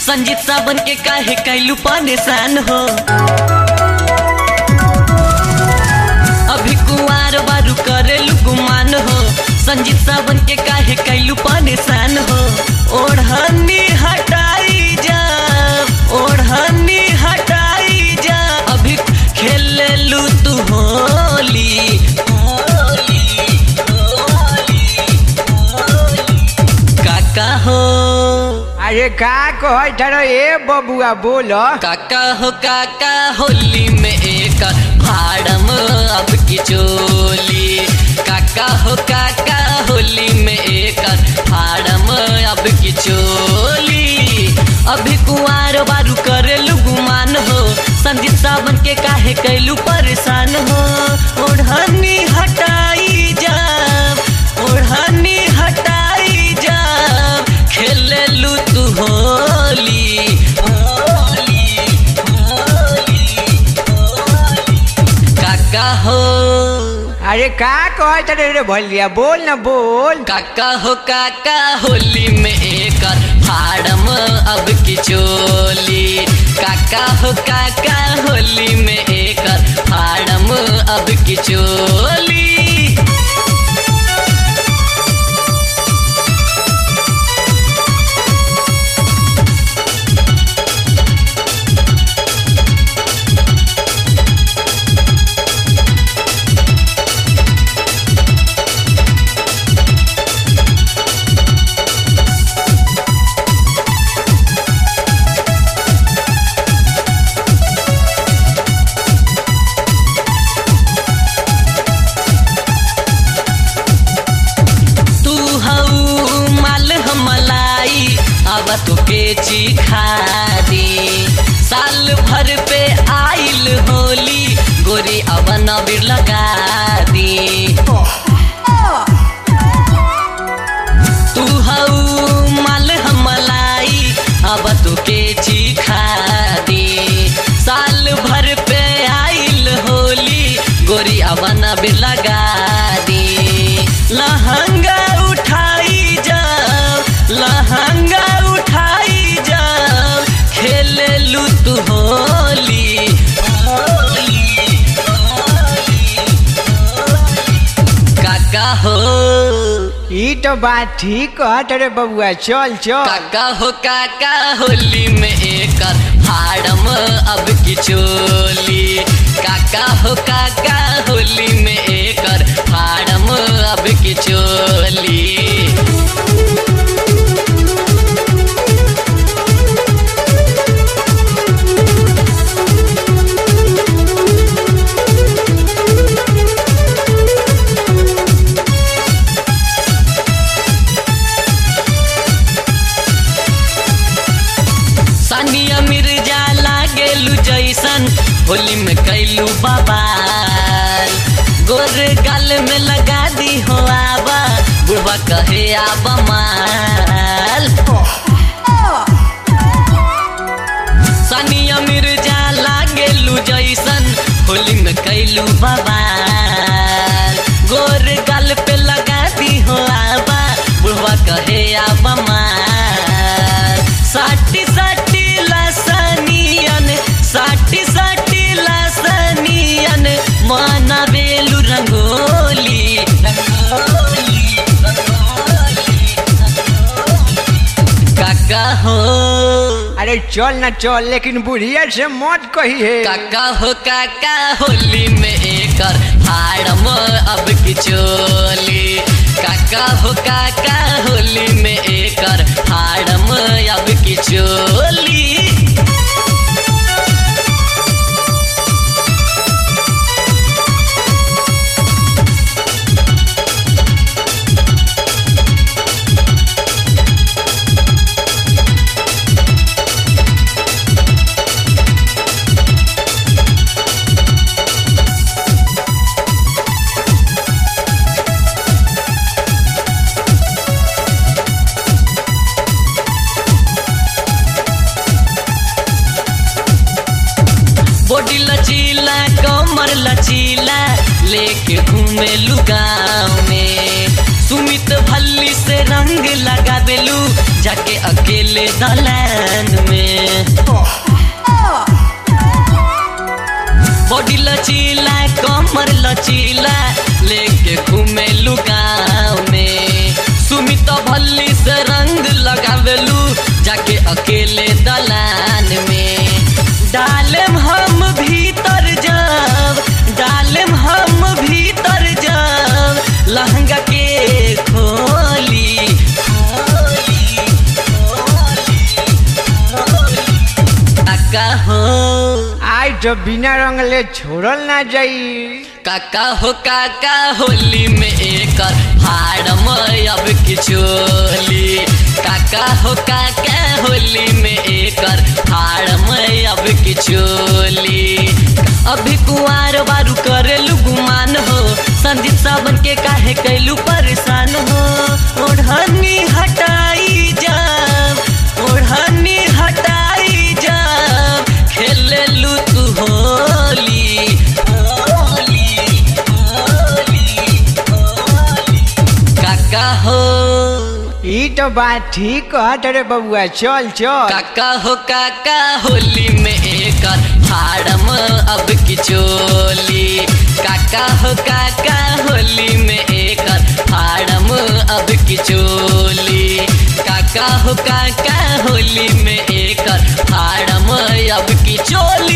संजीत सावन के काहे कैलू परेशान हो अभी कुंवार बारू करेलू गुमान हो संजीत सावन के काहे कैलू परेशान हो ओढ़नी हटाई जा ओढ़नी हटाई जा अभी खेलेलू तू होली होली होली होली काका हो अरे का कह ठहरो ए बबुआ बोलो काका हो काका होली में एक भाड़म अब की चोली काका हो काका होली में एक भाड़म अब की चोली अभी कुंवार बारू करेलू गुमान हो संदीप सावन के काहे कैलू परेशान हो ओढ़नी हटाई जा ओढ़नी हटाई जा खेलेलू तू होली होली होली होली काका हो अरे का कह ठहरो रे भलिया बोल न बोल काका हो काका होली में एक फाड़म अब की चोली काका हो काका होली में एक फाड़म अब की चोली तू हऊ माल हमलाई अब तो के चिखा दे साल भर पे आइल होली गोरी अब नबीर लगा दे तू हऊ माल हमलाई अब तो के चिखा दे साल भर पे आइल होली गोरी अब नबीर लगा दे लहंगा उठाई जाओ लहंगा उठाई जाओ खेले लू तू होली होली होली काका हो ई तो बात ठीक कह ठहरे बबुआ चल चल काका हो काका होली में एक फाड़म अब की चोली काका हो काका होली में एक फाड़म अब की चोली सानिया मिर्जा लागेलू जैसन होली में कैलू बबाल गोर गाल में लगा दी हो आबा बुढ़वा कहे आबा माल सानिया मिर्जा लागेलू जैसन होली में कैलू बबाल गोर गाल पे लगा दी हो आबा बुढ़वा कहे आबा माल साटी साटी लसनियन साटी साटी लसनियन माना बेलू रंगोली रंगोली रंगोली रंगोली। काका हो अरे चल न चल लेकिन बुढ़िया से मत कही है काका हो काका होली में एकर फाड़म अब की चोली काका हो काका होली में एकर फाड़म अब की चोली बॉडी लचीला कमर लचीला लेके घूमे गाँव में सुमित भल्ली से रंग लगावेलू जाके अकेले दलान में बॉडी लचीला कमर लचीला लेके घूमे गाँव में सुमित भल्ली से रंग लगावेलू जाके अकेले दलान में डालेम हम भीतर जाब डालेम हम भीतर जाब लहंगा के खोली खोली काका हो आज तो बिना रंगले छोड़ल ना जाई काका हो काका होली में एकर फाड़म अब किचोली काका हो काका होली में एकर फाड़म अब किचोली अभी कुआर बारू करेलू गुमान हो संदीप सावन के काहे कैलू परेशान हो ओढ़नी हटाई जाब ओढ़नी हटाई जाब खेलेलू तू होली होली होली होली काका हो ई तो बात ठीक कहत रे बबुआ चल चल काका हो काका होली में एकर फाड़म अब किचोली काका हो काका होली में एकर फाड़म अब किचोली काका हो काका होली में एकर फाड़म अब किचोली